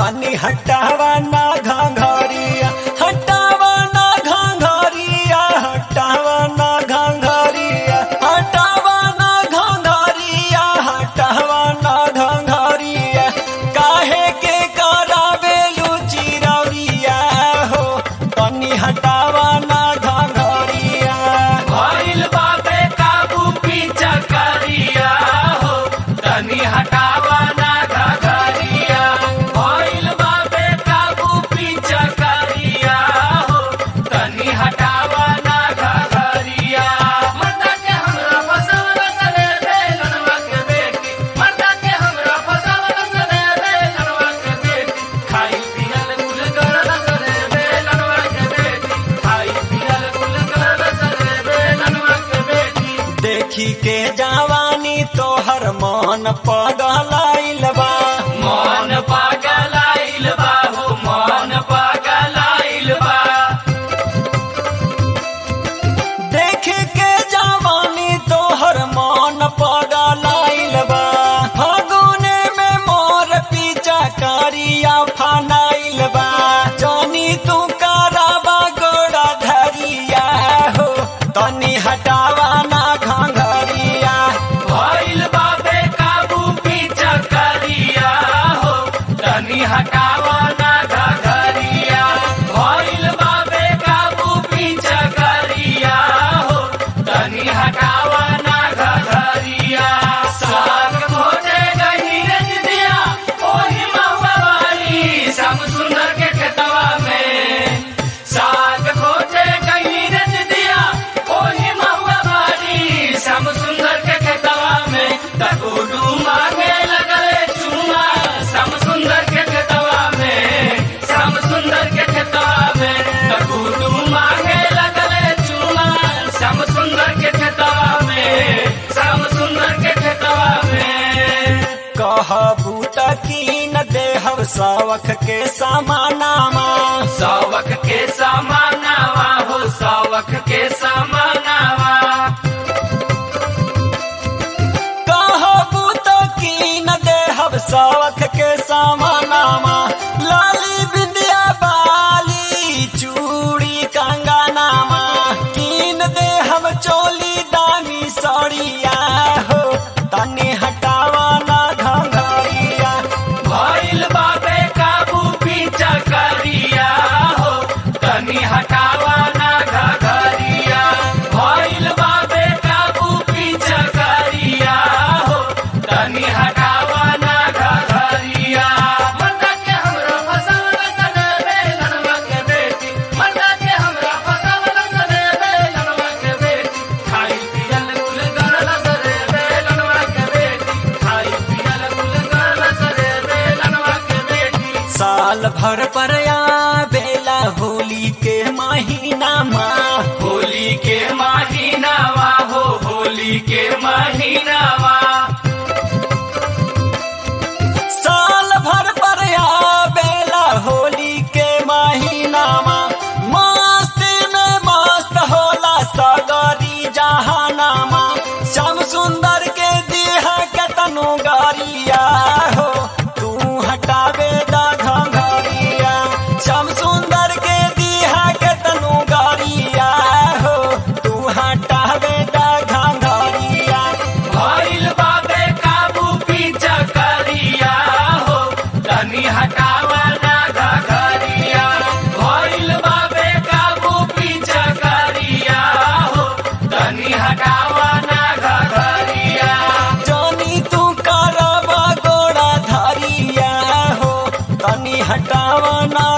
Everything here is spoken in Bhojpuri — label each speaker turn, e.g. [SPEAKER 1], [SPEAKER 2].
[SPEAKER 1] तनी हटावा ना घाघरिया हटावा ना घाघरिया हटावा ना घाघरिया हटावा ना घाघरिया हटावा ना घाघरिया काहे के करावे लुचिरौरिया हो तनी हटावा ना घाघरिया
[SPEAKER 2] भइल बाबे काबू पीछा करिया हो तनी हटावा ना घघरिया भइल बाबे काबू पीछा करिया हो तनी हटावा ना घघरिया मर्दा के हमरा फसावल सने बेलनवा के बेटी मर्दा के हमरा फसावल सने बेलनवा के बेटी खाई पियल गुल गरल सने बेलनवा के बेटी खाई पियल गुल गरल सने बेलनवा के बेटी
[SPEAKER 1] देखी के जवानी तोहर मन पगलाइल बा
[SPEAKER 2] मन पागलाइल बा हो मन पागलाइल बा
[SPEAKER 1] देख के जवानी तोहर मन पगलाइल बा फागुने में मोर पीछा करिया फनाइल बा जानी तू कराबा गोड़ा धरिया हो तनी हटावा ना घाघरिया
[SPEAKER 2] भइल बाबे काबू पीछा करिया हो तनी हटावा ना घघरिया भइल बाबे काबू पीछा करिया हो तनी हटावा ना घघरिया साग खोजे गही रज दिया ओही महुआ वाली श्याम सुंदर के खेतवा में साग खोजे गही रज दिया ओही महुआ वाली श्याम सुंदर के खेतवा में तकोडू मांगे लगले चुमा श्याम सुंदर के खेतवा में श्याम सुंदर के खेतवा में तकोडू मांगे लगले चुमा श्याम सुंदर के खेतवा में श्याम सुंदर के खेतवा में
[SPEAKER 1] कहबू तकीन देहब सावख के समानामा
[SPEAKER 2] सावक के समानावा हो सावक के समानावा
[SPEAKER 1] कहबू तकीन देहब सावख के समानामा लाली बिंदिया बाली चूड़ी कंगनामा कीन देहब चोली दामी सड़िया हो तनी हटावा ना घंघरिया
[SPEAKER 2] भइल बाबे काबू पीछा करिया हो तनी हटावा ना घघरिया भइल बाबे काबू पीछा करिया हो तनी हटावा ना घघरिया मर्दा के हमरा फसावल सने बेलनवा के बेटी मर्दा के हमरा फसावल सने बेलनवा के बेटी खाई पियल गुल गरल सने बेलनवा के बेटी खाई पियल गुल गरल सने बेलनवा के बेटी
[SPEAKER 1] साल भर पर बेला होली के महीना माँ
[SPEAKER 2] होली के महीनावा हो होली के महीनावा
[SPEAKER 1] साल भर पर बेला होली के महीना माँ मस्ती में मस्त होला सगरी जहानामा श्याम सुंदर के दिहा के तनु गरिया हो तू हटावे दा घंघरिया श्याम सुंदर के दिहा के तनु गरिया हो तू हटावे दा घंघरिया
[SPEAKER 2] भइल बाबे काबू पीछा करिया हो तनी हटावा ना घघरिया भइल बाबे काबू पीछा करिया हो तनी हटावा ना घघरिया
[SPEAKER 1] जानी तू करबा गोड़ा धरिया हो तनी हटावा ना